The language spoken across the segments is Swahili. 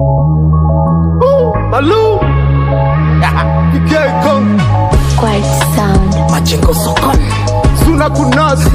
Malou Kikeko Quiet sound. Majengo sokoni Suna kunasi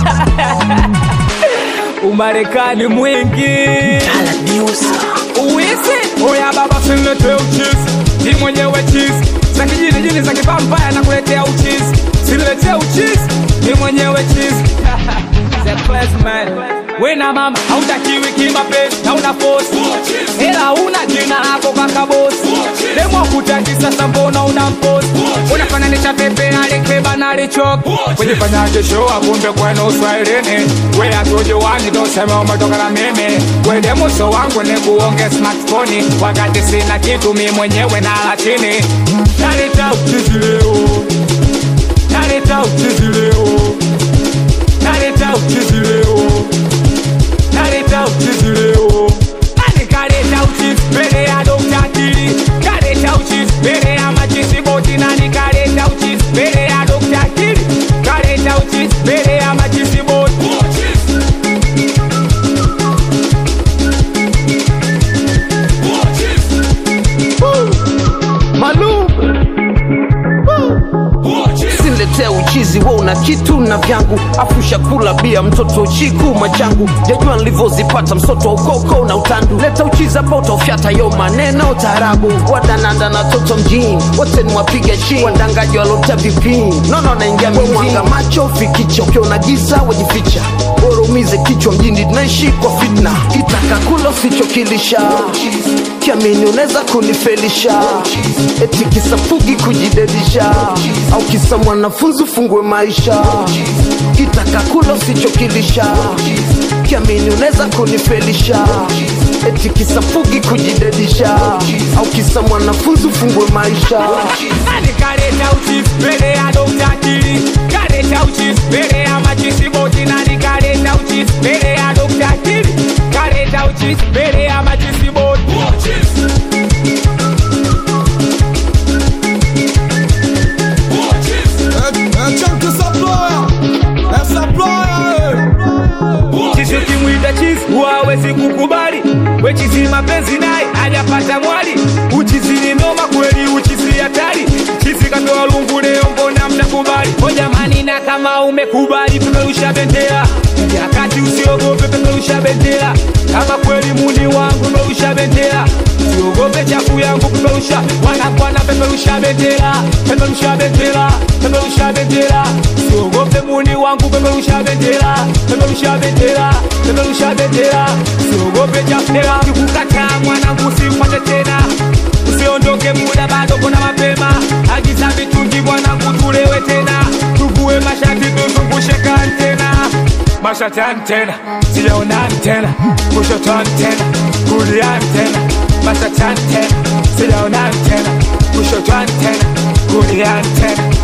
Umarekani mwingi Tala News uwisi oya baba sinletee uchizi ni mwenyewe chizi za kijini jini za kipampaya na kuletea uchizi siniletee uchizi ni mwenyewe chizi The best man. wena mama hautakiwi kimapenzi na una fosi hela una jina lako kakabosi demwa kutaki sasa mbona una mposi unafananisha pepe alikeba na alichoka kujifanyaje show akumbe kwenu uswahilini we atujowani tosema umetoka na mimi we demuso wangu ni kuonge smartphone wakati sina kitu mi mwenyewe nala chini naleta uchizi leo naleta uchizi leo naleta uchizi leo naleta uchizi leo nani kaleta uchizi mbele ya dokta akili kaleta uchizi mbele ya machisi boti nani kaleta uchizi mbele ya dokta akili kaleta uchizi mbele ya machisi boti Malou Siniletee uchizi we una kitu na vyangu afusha kula bia mtoto chiku machangu jajua nilivyozipata msoto wa ukoko na utandu leta uchizi hapa utaufyata yo maneno taarabu wadananda na toto mjini wote ni wapiga chini wadangaji walota vipini nono naingia mwanga macho fikicha ukiona giza wajificha bora umize kichwa mjini tunaishi kwa fitna kitaka kula usichokilisha kiamini unaweza kunifelisha eti kisafugi kujidedisha au kisa mwanafunzi ufungue maisha kitaka kula usichokilisha kiamini unaweza kunifelisha eti kisafugi kujidedisha au kisa mwanafunzi ufungue maisha nani kaleta uchizi mbele ya dokta akili kaleta uchizi mbele ya machisi boti nani kaleta uchizi mbele ya dokta akili kaleta uchizi mbele ya machisi boti Chunky Supplier Supplier chizi ukimwita chizi huwawezi kukubali wechizi mapenzi naye hajapata mwali uchizi ni noma kweli uchizi hatari chizi katoa lungu leo mbona mnakubali o jamani na kama umekubali peperusha bendera yakati usiogope peperusha bendera kama kweli muni wangu peperusha bendera usiogope chafu yangu peperusha wanakwana peperusha bendera peperusha bendera peperusha bendera usiogope muni wangu peperusha bendera peperusha bendera peperusha bendera usiogope chafu kikukataa mwanangu simfate tena usiondoke muda bado kuna mapema agiza mitungi mwanangu tulewe tena tuvue mashati tuzungushe kantena mashati antena sijaona antena kushoto antena kulia antena mashati antena sijaona antena kushoto antena kulia antena